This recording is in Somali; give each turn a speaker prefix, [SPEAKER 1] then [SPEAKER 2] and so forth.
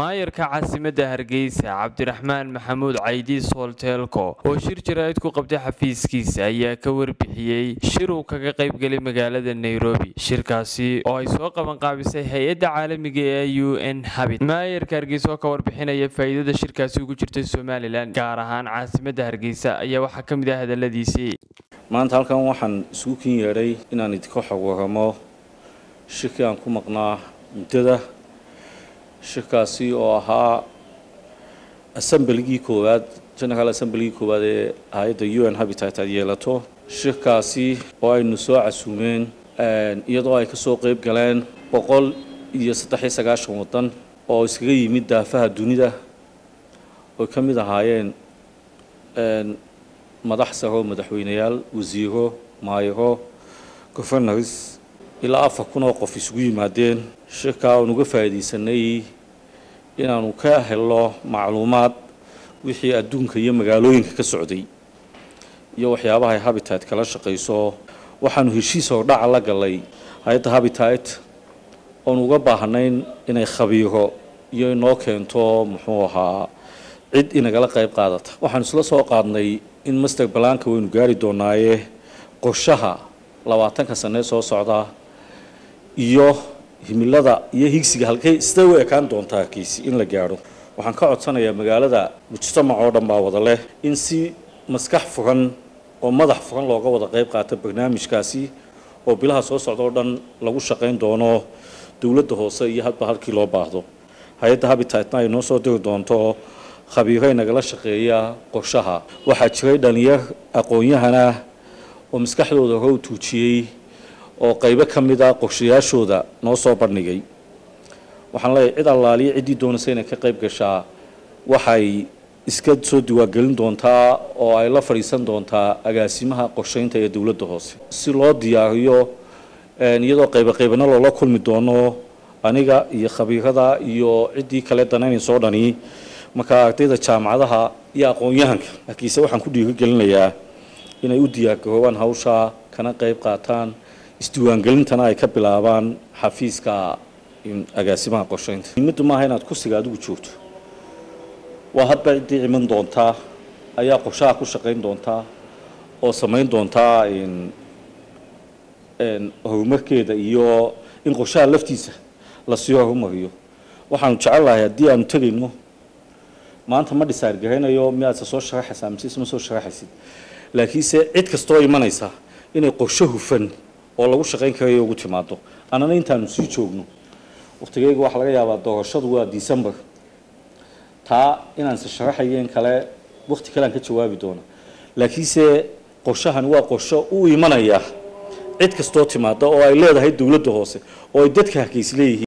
[SPEAKER 1] maayarka caasimadda hargeysa cabdiraxmaan maxamuud caydi soolteelko oo shir jaraa'id ku qabtay xafiiskiisa ayaa ka warbixiyey shir uu kaga qaybgelay magaalada nairobi shirkaasi oo ay soo qabanqaabisay hay-adda caalamiga ee u n habit maayarka hargeysa oo ka warbixinaya faa'iidada shirkaasi ugu jirtay somalilan gaar ahaan caasimadda hargeysa ayaa waxaa ka mid ah hadaladiisii
[SPEAKER 2] maanta halkan waxaan isugu kin yeedhay inaan idinka xog waramo shirkii aan ku maqnaa muddada shirkaasi oo ahaa assembligii koowaad general assembligii koowaad ee hay-adda u n habitat aad yeelato shirkaasi oo aynu soo casuumeen iyadoo ay ka soo qeyb galeen boqol iyo saddex iyo sagaashan waddan oo iskaga yimid daafaha dunida oy ka mid ahaayeen madax saro madaxweyneyaal wasiiro maayaro governors ilaa afar kun oo qof isugu yimaadeen shirkaa aan uga faa'iidaysanay inaanu ka helno macluumaad wixii adduunka iyo magaalooyinka ka socday iyo waxyaabaha ay habitat kala shaqayso waxaanu heshiis hordhaca la galay hay-adda habitat oonu uga baahnayn inay khabiiro iyo inoo keento muxuu ahaa cid inagala qayb qaadata waxaanu isla soo qaadnay in master balaanka waynu gaari doonaaye qorshaha labaatanka sanee soo socda iyo himilada iyo higsiga halkay sidee u ekaan doontaa hargeysi in la gaadho waxaan ka codsanayaa magaalada mujtamac oo dhan baa wada leh in si maskax furan oo madax furan looga wada qayb qaata barnaamijkaasi oo bilaha soo socda oo dhan lagu shaqayn doono dowladda hoose iyo hadba halkii loo baahdo hay-adda habitatna ay noo soo diri doonto khabiiray nagala shaqeeya qorshaha waxaa jiray dhalinyar aqoon-yahana oo maskaxdooda hore u tuujiyey oo qaybo ka mid a qorshayaashooda noo soo bandhigay waxaan leeyahay cid allaaliya ciddii doonaysa inay ka qayb gashaa waxay iska soo diwaangelin doontaa oo ay la fadhiisan doontaa agaasimaha qorshaynta ee dowladda hoose si loo diyaariyo iyadoo qaybo qaybana loola kulmi doono aniga iyo khabiirada iyo ciddii kale danaynaysoo dhani markaa ardayda jaamacadaha iyo aqoon-yahanka harkiise waxaan ku dhiirigelinayaa inay u diyaargaroobaan hawsha kana qayb qaataan isdiiwaangelintana ay ka bilaabaan xafiiska agaasimaha qorshaynta muhimaddu maaha inaad kursiga adigu joogto waa hadba ciddii iman doontaa ayaa qorshaha ku shaqayn doontaa oo samayn doontaa horumarkeeda iyo in qorshaha laftiisa lasii horumariyo waxaanu jecelahay haddii aanu tegayno maanta ma dhisaargaraynayo miyaadse soo sharaxaysaa mise isma soo sharaxaysid laakiinse cid kastoo imanaysa inay qorsho hufan oo lagu shaqayn karayo ugu timaado annana intaanu sii joogno wakhtigayga waxaa laga yaabaa doorashadu waa december taa inaanse sharaxayeen kale wakhti kale aan ka jawaabi doona laakiinse qorshahani waa qorsho u imanaya cid kastoo timaada oo ay leedahay dowladda hoose oo ay dadka hargeysi leeyihiin